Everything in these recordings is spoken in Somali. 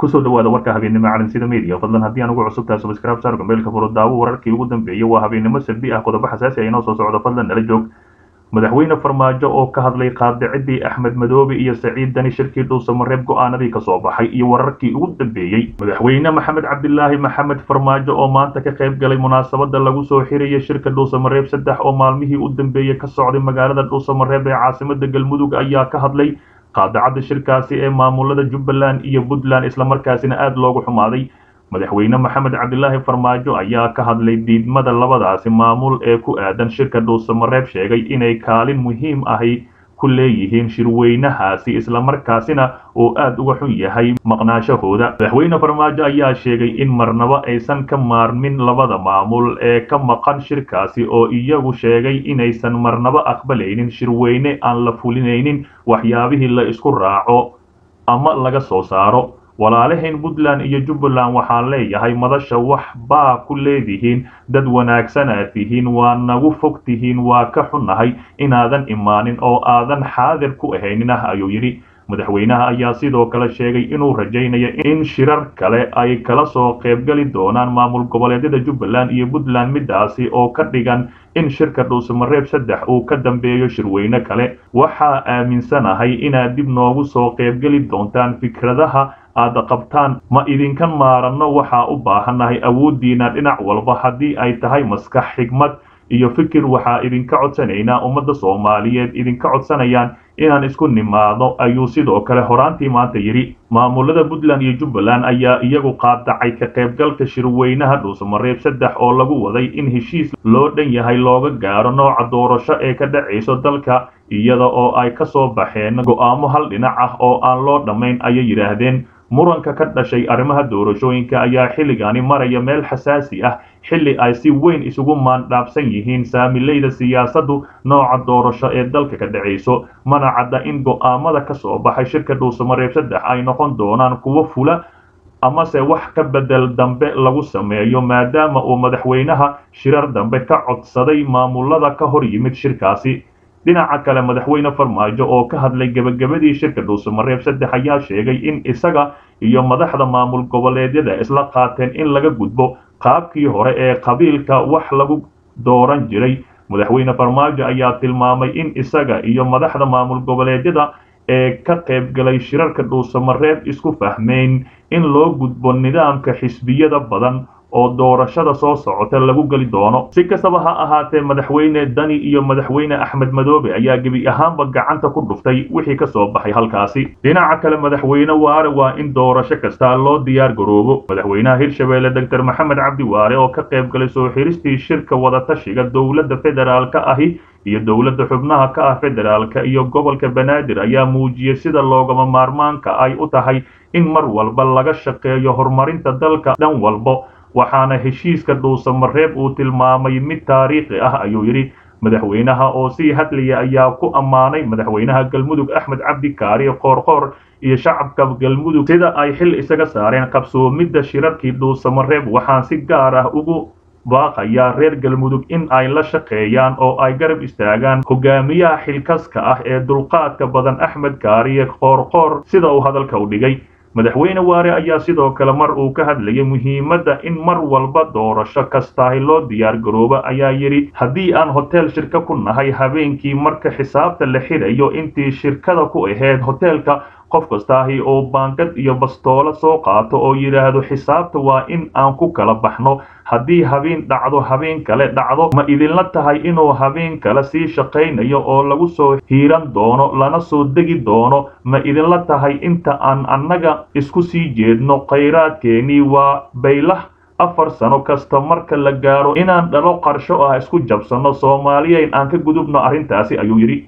kusoo dhawaada warka habeennimo calansida media fadlan haddii aan ugu cusubtahay subscribe saar gambeelka furo daawo wararkii ugu dambeeyey waa habeennimo salbi ah qodobo xasaasi ah inoo soo socdo fadlan nala joog madaxweyne farmaajo oo ka hadlay qaadicidii axmed madoobe iyo saciid dani shirkii dhuusamareeb go-aanadii kasoo baxay iyo wararkii ugu dambeeyey madaxweyne maxamed cabdilaahi maxamed farmaajo oo maanta ka qayb galay munaasabada lagu soo xiraya shirka dhuusamareeb saddex oo maalmihii u dambeeyey ka socday magaalada dhuusamareeb ee caasimada galmudug ayaa ka hadlay qaadacadda shirkaasi ee maamulada jubbaland iyo puntland islamarkaasina aada loogu xumaaday madaxweyne maxamed cabdilaahi farmaajo ayaa ka hadlay diidmada labadaasi maamul ee ku aadan shirka dhuusamareeb sheegay inay kaalin muhiim ahi ku leeyihiin shirweynahaasi islamarkaasina oo aada uga xun yahay maqnaashahooda madaxweyne farmaajo ayaa sheegay in marnaba aysan ka maarmin labada maamul ee ka maqan shirkaasi oo iyagu sheegay inaysan marnaba aqbalaynin shirweyne aan la fulinaynin waxyaabihii la isku raaco ama laga soo saaro walaalahayn puntland iyo jubbaland waxaan leeyahay madasha wax baa ku leedihiin dad wanaagsanaad tihiin waa nagu fog tihiin waa ka xunnahay inaadan imaanin oo aadan xaadir ku ahaynin ah ayuu yidhi madaxweynaha ayaa sidoo kale sheegay inuu rajaynayo in shirar kale ay kala soo qaybgali doonaan maamul goboleedyada jubbaland iyo puntland midaasi oo ka dhigan in shirka dhuusamareeb saddex uu ka dambeeyo shirweyne kale waxaa aaminsanahay inaad dib noogu soo qaybgeli doontaan fikradaha aada qabtaan ma idinkan maaranno waxaa u baahannahay awooddiina dhinac walba haddii ay tahay maskax xigmad iyo fikir waxaa idinka codsanaynaa ummadda soomaaliyeed idinka codsanayaan inaan isku nimaado ayuu sidoo kale horaantii maanta yidhi maamulada puntland iyo jubbaland ayaa iyagu qaadacay ka qaybgalka shirweynaha dhuusamareeb saddex oo lagu waday in heshiis loo dhan yahay looga gaaro nooca doorasho ee ka dhacayso dalka iyada oo ay ka soo baxeen go'aamo hal dhinac ah oo aan loo dhammayn ayay yidhaahdeen muranka ka dhashay arrimaha doorashooyinka ayaa xilligaani maraya meel xasaasi ah xilli ay si weyn isugu maandhaabsan yihiin saamilayda siyaasaddu nooca doorasho ee dalka ka dhacayso mana cadda in go'aamada ka soo baxay shirka dhuusamareeb saddex ay noqon doonaan kuwo fula amase wax ka bedel dambe lagu sameeyo maadaama uu madaxweynaha shirar dambe ka codsaday maamulada ka hor yimid shirkaasi dhinaca kale madaxweyne farmaajo oo ka hadlay gebagabadii shirka dhuusamareeb saddex ayaa sheegay in isaga iyo madaxda maamul goboleedyada isla qaateen in laga gudbo qaabkii hore ee qabiilka wax lagu dooran jiray madaxweyne farmaajo ayaa tilmaamay in isaga iyo madaxda maamul goboleedyada ee ka qaybgalay shirarka dhuusamareeb isku fahmeyn in loo gudbo nidaamka xisbiyada badan oo doorashada soo socota lagu geli doono si kastaba ha ahaatee madaxweyne dani iyo madaxweyne axmed madoobe ayaa gebi ahaanba gacanta ku dhuftay wixii ka soo baxay halkaasi dhinaca kale madaxweyne waare waa in doorasho kasta loo diyaar garoobo madaxweynaha hirshabeelle doctor maxamed cabdi waare oo ka qayb galay soo xiristii shirka wadatashiga dowladda federaalka ahi iyo dowladda xubnaha ka ah federaalka iyo gobolka banaadir ayaa muujiyey sida loogama maarmaanka ay u tahay in mar walba laga shaqeeyo horumarinta dalka dhan walbo waxaana heshiiska dhuusamareeb uu tilmaamay mid taariikhi ah ayuu yidhi madaxweynaha oo sii hadlaya ayaa ku ammaanay madaxweynaha galmudug axmed cabdi kaari qoorqoor iyo shacabka galmudug sida ay xil isaga saareen qabsoomidda shirarkii dhuusamareeb waxaan si gaar ah ugu baaqayaa reer galmudug in ay la shaqeeyaan oo ay garab istaagaan hogaamiyaha xilkaska ah ee dulqaadka badan axmed kaariye qoorqoor sida uu hadalka u dhigay madaxweyne waare ayaa sidoo kale mar uu ka hadlayay muhiimadda in mar walba doorasho kastaahi loo diyaar garoobo ayaa yidhi haddii aan hotel shirka ku nahay habeenkii marka xisaabta la xidhayo intii shirkada ku ahayd hoteelka qof kastaahi oo baangad iyo bastoolo soo qaato oo yidhaahdo xisaabta waa in aan ku kala baxno haddii habeen dhacdo habeen kale dhacdo ma idinla tahay inuu habeen kale sii shaqaynayo oo lagu soo hiiran doono lana soo degi doono ma idinla tahay inta aan annaga isku sii jeedno khayraadkeenii waa baylah afar sano kasta marka la gaaro inaan dhalo qarsho ah isku jabsanno soomaaliyeyn aan ka gudubno arrintaasi ayuu yidhi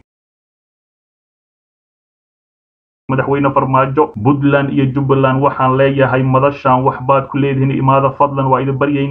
madaxweyne farmaajo puntland iyo jubbaland waxaan leeyahay madashaan waxbaad ku leedihiin imaada fadlan waa idin baryaynaa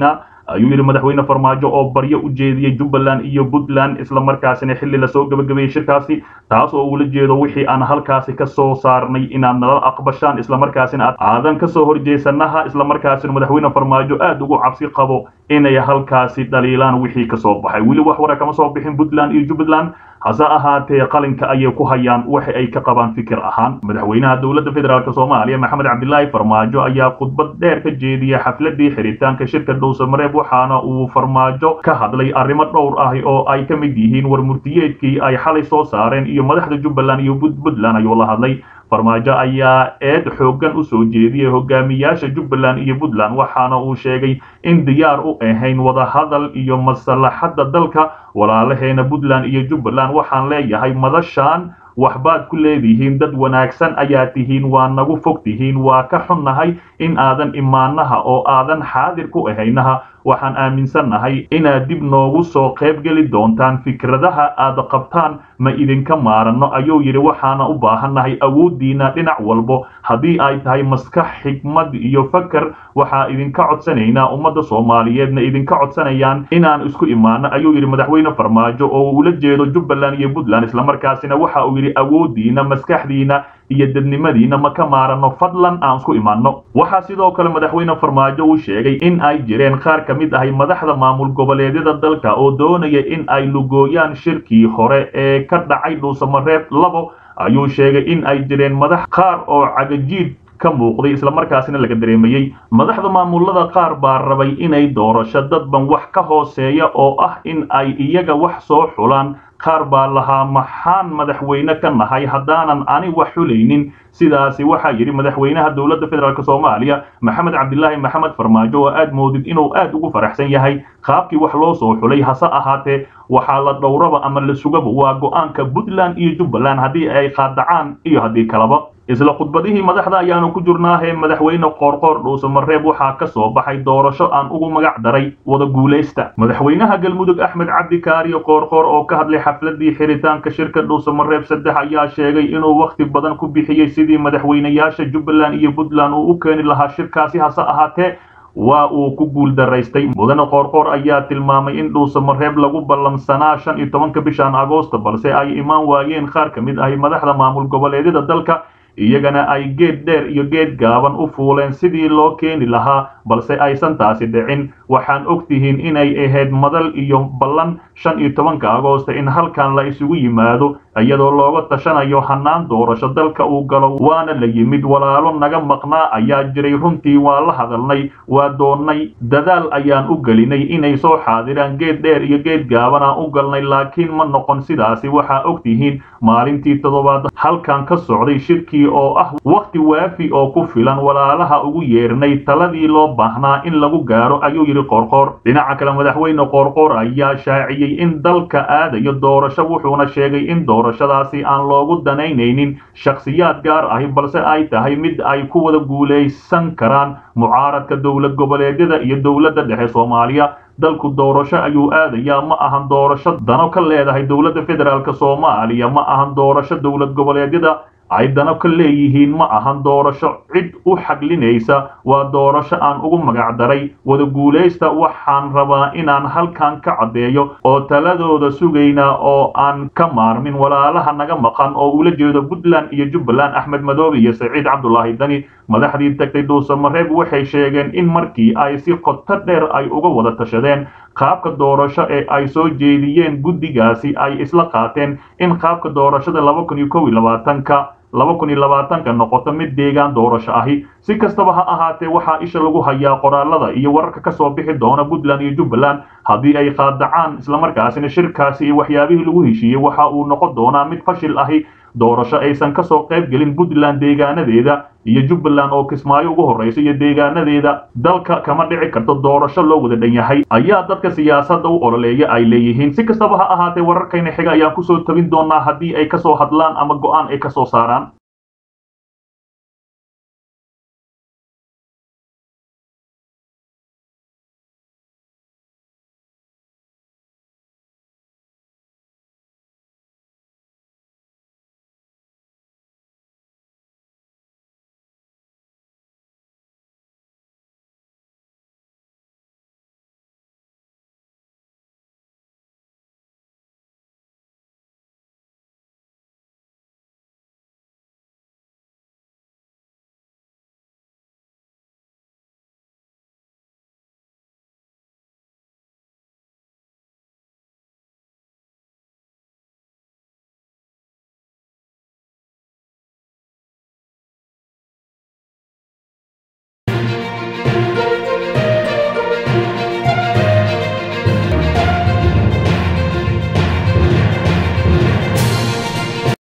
ayuu yidhi madaxweyne farmaajo oo baryo u jeediyey jubbaland iyo puntland islamarkaasina xilli lasoo gabagabeeyey shirkaasi taas oo uula jeedo wixii aan halkaasi ka soo saarnay inaad nala aqbashaan islamarkaasina aadan kasoo horjeesanaha islamarkaasina madaxweyne farmaajo aad ugu cabsi qabo inay halkaasi dhaliilaan wixii kasoo baxay weli wax wara kama soo bixin puntland iyo jubbaland hase ahaatee qalinka ayay ku hayaan waxa ay ka qabaan fikir ahaan madaxweynaha dowladda federaalk soomaaliya maxamed cabdilaahi farmaajo ayaa khudbad dheer ka jeediyay xafladii xiritaanka shirka dhowsamareeb waxaana uu farmaajo ka hadlay arrimo dhowr ah oo ay ka mid yihiin war murtiyeedkii ay xalay soo saareen iyo madaxda jubbaland iyo puntland ayuu la hadlay farmaajo ayaa eed xooggan u soo jeediyey hogaamiyaasha jubbaland iyo puntland waxaana uu sheegay in diyaar u ahayn wadahadal iyo maslaxadda dalka walaalaheena puntland iyo jubbaland waxaan leeyahay madashaan waxbaad ku leedihiin dad wanaagsan ayaa tihiin waa nagu fog tihiin waa ka xunnahay in aadan imaanaha oo aadan xaadir ku ahaynaha waxaan aaminsannahay inaad dib noogu soo qayb geli doontaan fikradaha aad qabtaan ma idinka maaranno ayuu yidhi waxaana u baahannahay awooddiina dhinac walbo haddii ay tahay maskax xigmad iyo fakar waxaa idinka codsanaynaa ummadda soomaaliyeedna idinka codsanayaan inaan isku imaano ayuu yidhi madaxweyne farmaajo oo ula jeedo jubbaland iyo puntland islamarkaasina waxa uu yidhi awooddiina maskaxdiina iyo dadnimadiina ma ka maaranno fadlan aan isku imaanno waxaa sidoo kale madaxweyne farmaajo uu sheegay in ay jireen qaar ka mid ahay madaxda maamul goboleedyada dalka oo doonaya in ay lugooyaan shirkii hore ee ka dhacay dhuusamareeb labo ayuu sheegay in ay jireen madax qaar oo cagajiid ka muuqday islamarkaasina laga dareemayey madaxda maamulada qaar baa rabay inay doorasho dadban wax ka hooseeya oo ah in ay iyaga wax soo xulaan qaar baa lahaa maxaan madaxweyne ka nahay haddaanan ani wax xulaynin sidaasi waxaa yidhi madaxweynaha dowladda federaalk soomaaliya maxamed cabdilaahi maxamed farmaajo oo aad moodid inuu aad ugu faraxsan yahay qaabkii wax loo soo xulay hase ahaatee waxaa la dhowraba ama la sugaba waa go'aanka puntland iyo jubbaland haddii ay qaadacaan iyo haddii kalaba isla khudbadihii madaxda ayaanu ku jirnaahee madaxweyne qoorqoor dhuusamareeb waxaa ka soo baxay doorasho aan ugu magac daray wada guulaysta madaxweynaha galmudug axmed cabdi kaariyo qoorqoor oo ka hadlay xafladii xiritaanka shirka dhuusamareeb saddex ayaa sheegay inuu wakhti badan ku bixiyey sidii madaxweynayaasha jubbaland iyo puntland uu u keeni lahaa shirkaasi hase ahaatee waa uu ku guul daraystay mudane qoorqoor ayaa tilmaamay in dhuusamareeb lagu ballansanaa shan iyo tobanka bishan agoosta balse ay imaan waayeen qaar ka mid ahi madaxda maamul goboleedyada dalka iyagana ay geed dheer iyo geed gaaban u fuuleen sidii loo keeni lahaa balse aysan taasi dhicin waxaan og tihiin inay ahayd madal iyo ballan shan iyo tobanka agoosta in halkan la isugu yimaado iyadoo looga tashanayo hannaan doorasho dalka uu galo waana la yimid walaalo naga maqnaa ayaa jiray runtii waa la hadalnay waa doonnay dadaal ayaan u gelinay inay soo xaadiraan geed dheer iyo geed gaaban aan u galnay laakiin ma noqon sidaasi waxaa og tihiin maalintii toddobaad halkan ka socday shirkii oo ah wakhti waafi oo ku filan walaalaha ugu yeernay taladii loo baahnaa in lagu gaaro ayuu yidhi qoorqoor dhinaca kale madaxweyne qoorqoor ayaa shaaciyey in dalka aadayo doorasho wuxuuna sheegay in doorashadaasi aan loogu danaynaynin shakhsiyaad gaar ahi balse ay tahay mid ay ku wada guulaysan karaan mucaaradka dowlad goboleedyada iyo dowladda dhexe soomaaliya dalku doorasho ayuu aadayaa ma ahan doorasho dano ka leedahay dowladda federaalk soomaaliya ma ahan doorasho dowlad goboleedyada ay dano ka leeyihiin ma ahan doorasho cid u xaglinaysa waa doorasho aan ugu magac daray wada guulaysta waxaan rabaa inaan halkan ka caddeeyo oo taladooda sugaynaa oo aan ka maarmin walaalaha naga maqan oo ula jeedo puntland iyo jubbaland axmed madoobe iyo saciid cabdulaahi dani madaxdii tagtay dhuusamareeb waxay sheegeen in markii ay si qoto dheer ay uga wada tashadeen qaabka doorasho ee ay soo jeediyeen guddigaasi ay isla qaateen in qaabka doorashada laba kun iyo kow iyo labaatanka laba kun iyo labaatanka noqoto mid deegaan doorasho ahi si kastaba ha ahaatee waxaa isha lagu hayaa qoraalada iyo wararka ka soo bixi doona puntland iyo jubbaland haddii ay qaadacaan islamarkaasina shirkaasi iyo waxyaabihii lagu heshiiyey waxa uu noqon doonaa mid fashil ahi doorasho aysan ka soo qayb gelin puntland deegaanadeeda iyo jubbaland oo kismaayo ugu horraysa iyo deegaanadeeda dalka kama dhici karto doorasho loo wada dhan yahay ayaa dadka siyaasadda u ololeeya ay leeyihiin si kastaba ha ahaatee wararkayna xiga ayaan kusoo tabin doonaa haddii ay kasoo hadlaan ama go'aan ay kasoo saaraan